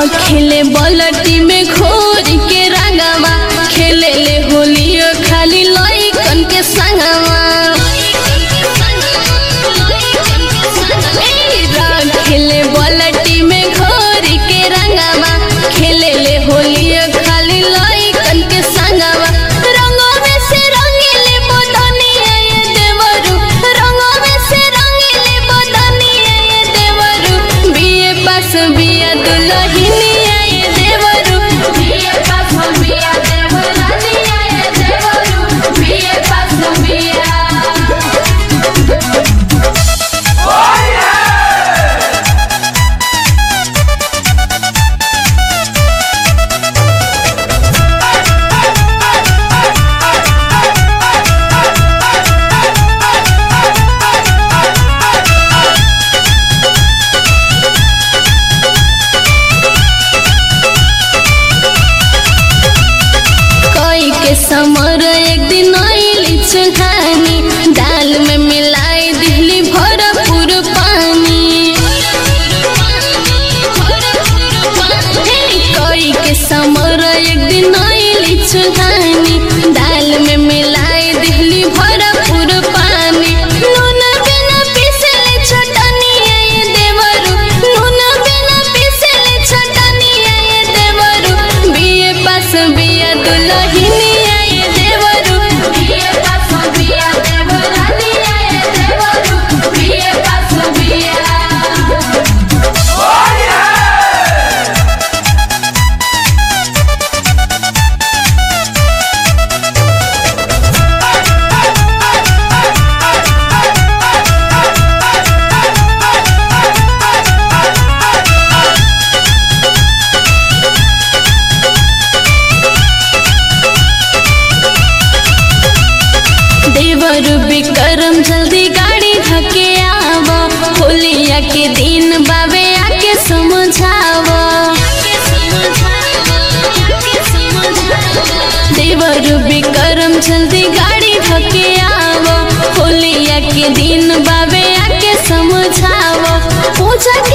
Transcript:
रखेले बलटी में घोर के रंगवा खेले ले होलियो खाली लइकन के संगवा ए, रखेले बलटी में घोर के रंगवा खेले ले होलियो खाली लइकन के संगवा रंगवे से रंगीले बदनिया ये देवरू रंगवे से रंगीले बदनिया ये देवरू बिये पास बिया दुलहिनिया ये देवरू बिये पास बिया देवरानिया ये देवरू बिये पास बिया कोई के समर एक दिन आइली चुहानी दाल में मिलाई दिहली भरपूर पानी हे, कोई के समर एक दिन आइली चुहानी दाल में मिलाई दिहली भरपूर पानी नून बिना पिसले चटनिया ये देवरू नून बिना पिसले चटनिया ये देवरू बिये पास बिया दुलहिनिया ये देवरू बिये पास बिया देवरानिया ये देवरू बिये पास बिया देवर विक्रम जल्दी गाड़ी धके आव होलिया के दिन बाबे आके समझाव देवर विक्रम जल्दी गाड़ी धके आव होलिया के दिन बाबे आके समझाव पूजा